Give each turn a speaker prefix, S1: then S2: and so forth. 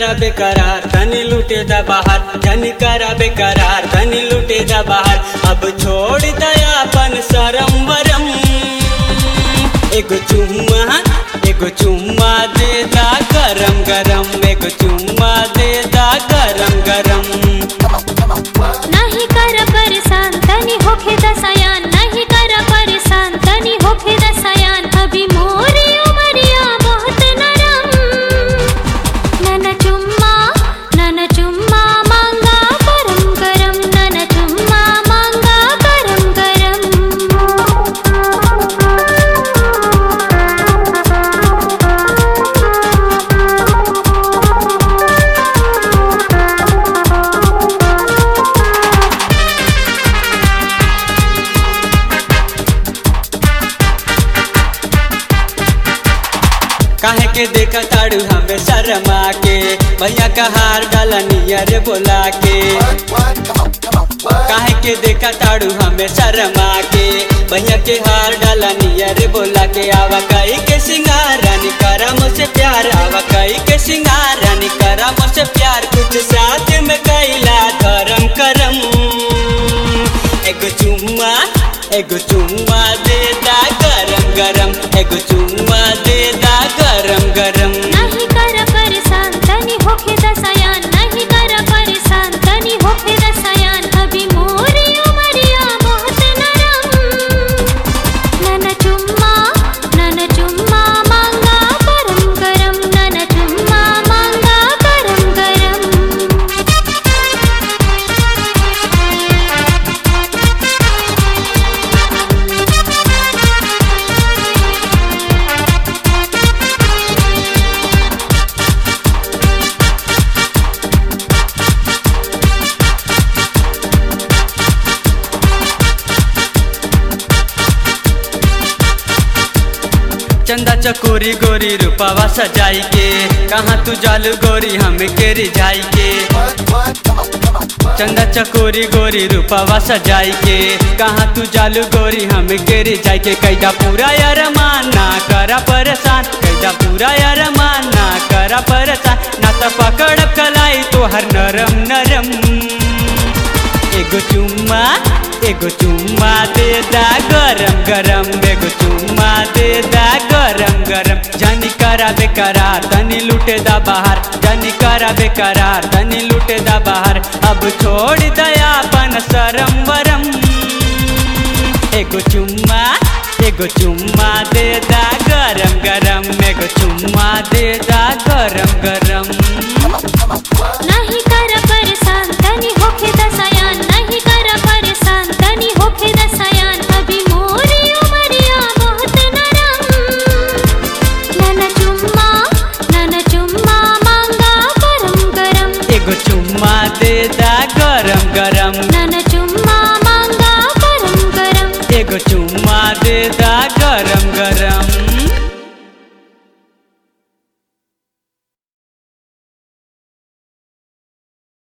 S1: करा बेकरार तनी लूटे दा बाहर जनी करा बेकरार तनी लूटे दा बाहर अब छोड़ दया अपन शरम वरम एगो चुम्मा एगो चुम्मा दे दा गरम गरम एगो चुम्मा दे दा गरम गरम
S2: नाही कर परेशान तनी होखे दसायान नाही कर परेशान तनी होखे दसायान अभी मोरी उमरिया बहुत नरम नन चुम्मा नन चुम्मा मांगा गरम गरम नन चुम्मा मांगा गरम
S1: काहे के देखा ताड़ू हमें शर्मा के भैया का हार डाला नियर बोला के काहे के देखा ताड़ू हमें शर्मा के भैया के हार डाला नियर बोला के आवा कई के सिंगार रानी करा मुझसे प्यार आवा कई के सिंगार रानी करा मुझसे प्यार कुछ साथ में कैला धर्म करम एगो चुम्मा एगो चुम्मा दे दा गरम गरम एगो चुम्मा दे दा गरम गरम
S2: नाही कर परेशान तनी होखे दसायान नाही कर परेशान तनी होखे दसायान अभी मोरी उमरिया बहुत नरम नन चुम्मा नन चुम्मा मांगा गरम गरम नन चुम्मा मांगा गरम गरम
S1: चंदा चकोरी गोरी रूपावा सजाई के कहाँ तू जालू गोरी हम के रिझाई के चंदा चकोरी गोरी रूपावा सजाई के कहाँ तू जालू गोरी हम के रिझाई के कैदा पूरा यार माना करा परेशान कैदा पूरा यार माना करा परेशान ना तो पकड़ कलाई तो हर नरम नरम एगो चुम्मा एगो चुम्मा दे दा गरम गरम एगो चुम्मा दे दा गरम गरम जानी करा बेकरार तनी लूटे दा बाहर जानी करा बेकरार तनी लूटे दा बाहर अब छोड़ दया अपन शरम वरम एगो चुम्मा एगो चुम्मा दे दा गरम गरम एगो चुम्मा दे दा गरम गरम
S2: नाही कर परेशान तनी होखे दसायान नाही कर परेशान तनी होखे दसायान अभी मोरी उमरिया बहुत नरम नन चुम्मा नन चुम्मा मांगा गरम गरम
S1: एगो चुम्मा दे दा गरम गरम
S2: नन चुम्मा मांगा गरम गरम
S1: एगो चुम्मा दे दा गरम गरम